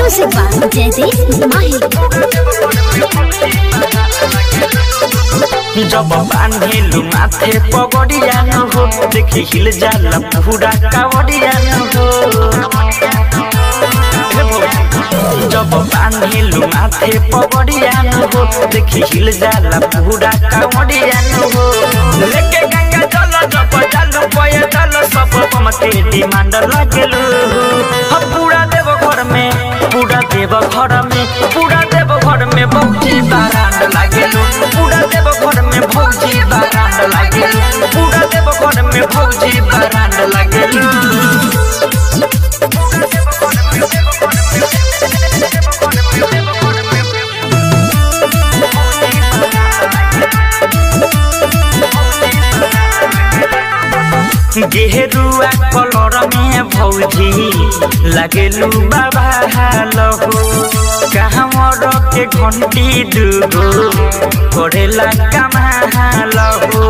Music by Jaideep Mahi. जब बांधिलु माथे पगड़िया न हो देखि हिल जाला पूरा कावड़िया न हो हे भौजी, जब बांधिलु माथे पगड़िया न हो देखि हिल जाला पूरा कावड़िया न हो लेके गंगा जल जब जालु पय जल सब मते डिमांड लागेलु हम पूरा देव घर में पूरा देव घर में पूरा देव घर में भौजी बारांड लागेलु पूरा देव घर में भौजी बारांड लागेलु पूरा देव घर में भौजी बारांड लागेलु गेरुआ कलर में भौजी लगेलू बाबा हालो कहवर के घंटी दुगो करेला कमालो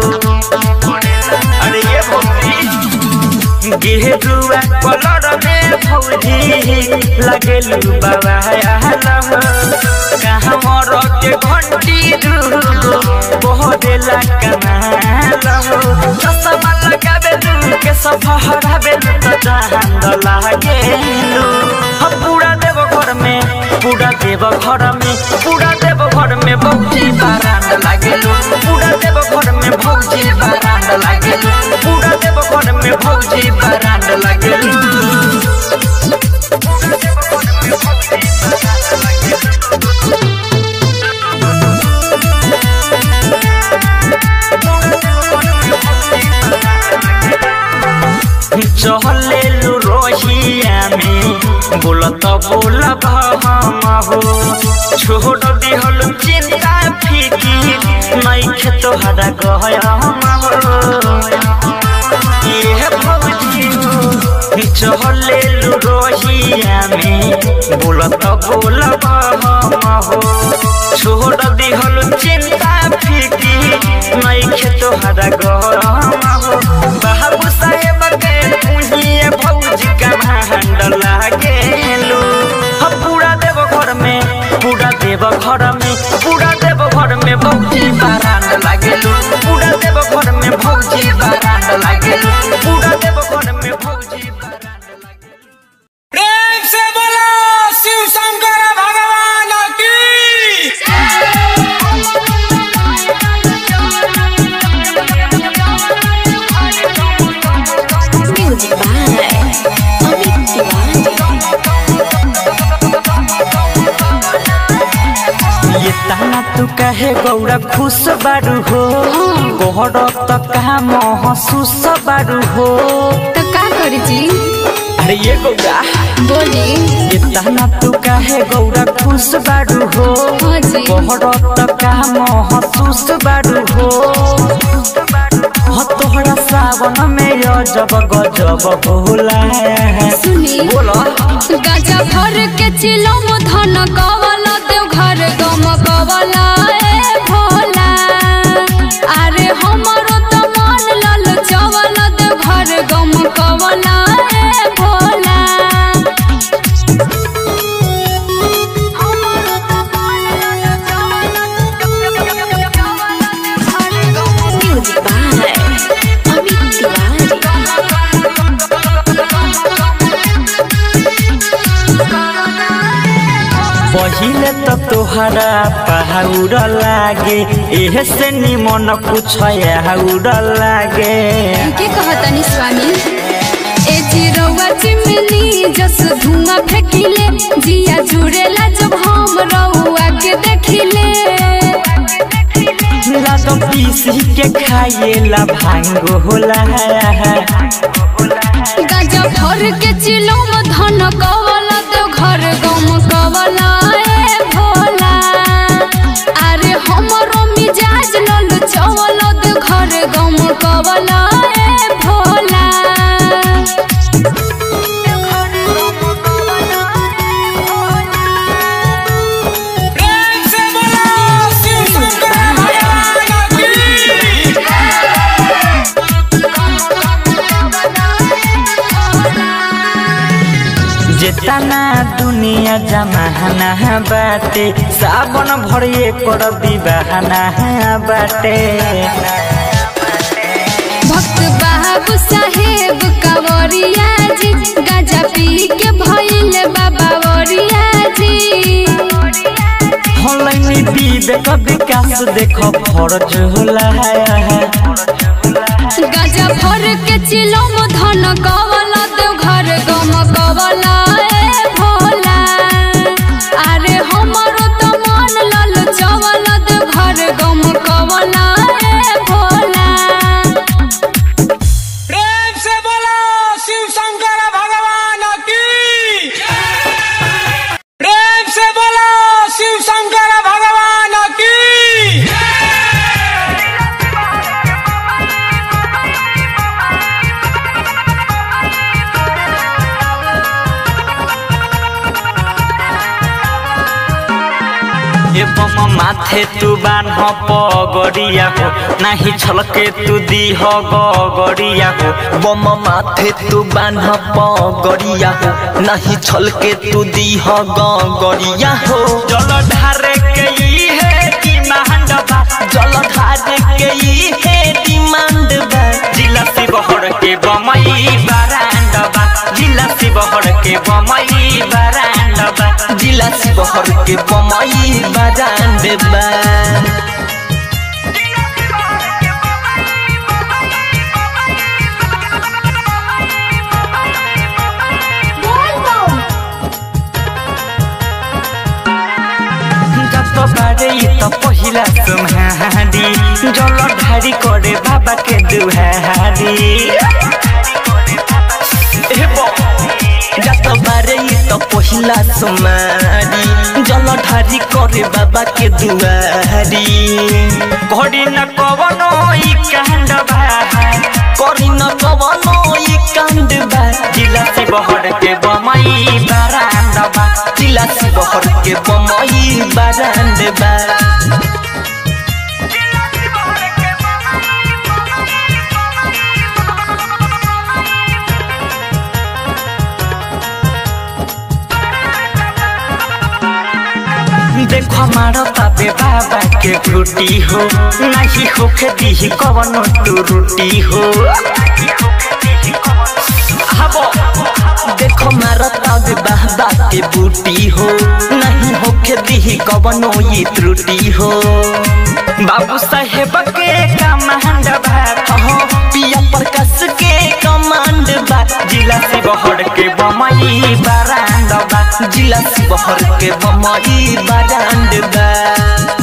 अरे ये भौजी गेरुआ कलर में भौजी लगेलू बाबा हालो कहवर के घंटी दुगो करेला कमालो चश्मा लगाबेलु के सफहराबेलु त चाहंद लागेलु हम पूरा देव घर में पूरा देव घर में पूरा देव घर में भौजी बारांड लागेलु पूरा देव घर में भौजी बारांड लागेलु पूरा देव घर में भौजी बारांड लागेलु चहलेलु रोहिया में बोलत बोलब हम हो छोड़ दिहल चिंता फीकी नइखे तोहरा गहम हो ये भौजी चहलेलु रोहिया में बोलत बोलब हम हो छोड़ दिहल चिंता फीकी नइखे तोहरा गहम हो बाबू साहेब के पुहिए भौजी का भांड लागेलु हम पूरा देव घर में पूरा देव घर में पूरा देव घर में भौजी बारांड लागेलु पूरा देव घर में भौजी बारांड लागेलु पूरा देव घर में भौजी बारांड लागेलु प्रेम से बोलो शिव शंकर भगवान की Music by Amit Tiwari. ये ताना तू कहे गौरा खुश बारू हो गोहर त कहा महसूस बारू हो तो का करी जी अरे ये गौरा बोली ये ताना तू कहे गौरा खुश बारू हो हाँ जी गोहर त कहा महसूस बारू हो हाँ तोहरा सावन में अजब गजब होला सुनी बोला गाजा भर के चिलम धन कवला देव घर गम कवला ए भोला अरे हमरो त मन लल चवल देव घर गम कवला ए भोला म्यूजिक बाय अमित तिवारी पहिले त तोहरा पहाउर लागे एहे से निमन कुछ आउर लागे के कहतनी स्वामी ए चिरौआ चिमनी जस धुआं फेंकिले जिया जुड़ेला जब हम रउआ के देखिले लाद पीसी के खाइएला भांग होला गाजा भर के चिलम धन कवला तो घर गम कवला ए भोला अरे हमरो मिजाज लल चवल तो घर गम कवला ए भोला प्रेम से बोलो शिव शंकर भगवान की जेतना दुनिया जमाना बाटे सावन भरिए कर दीवाना बाटे भक्त बाबू साहेब कंवरिया जी गाजा पी के भइल बाबा वरिया जी हलैनी विवेक विकास देख फरज होला गाजा भर के चिलम धन कवला देव घर गम कवला ए भोला अरे हमरो त मन लल चवल देव घर गम कवला ए भोला प्रेम से बोलो शिव शंकर भगवान की प्रेम से बोलो शिव शंकर भगवान की एवं माथे तू बान्ह पगड़िया हो नाही छलके तू दीह गगड़िया हो बम माथे तू बान्ह पगड़िया हो नहीं छलके तू दीह गड़िया हो जल ढारे के ई है कि महांडवा जल धार के ई है डिमांड बा जिला शिवहर के बमई बारांडवा जिला शिवहर के बमई बारांडवा जिला शिवहर के बमई बाजान बा जत बारे ई त पहिला सुम्हारी जल ढारी करे बाबा के दुहारी हे बो जत बारे ई त पहिला सुमारी जल ढारी करे बाबा के दुआरी घड़ी न कवनो ई कांडवा करी न कवनो ई कांड बा जिला शिवहर के बमई बारांडवा जिला शिवहर के बमई बारांड बा देखो हमारा ताबे बाबा के गुटी हो नहीं होके दी कवनो तू रोटी हो हबो देखो मारता बे बाबा के बूटी हो नहीं होके दी कवनो ये त्रुटि हो बाबू साहेब के कमांड भात हो पिया प्रकाश के कमांड बा जिला शिवहर के बमई बारांडवा जिला शिवहर के बमई बाजांड बा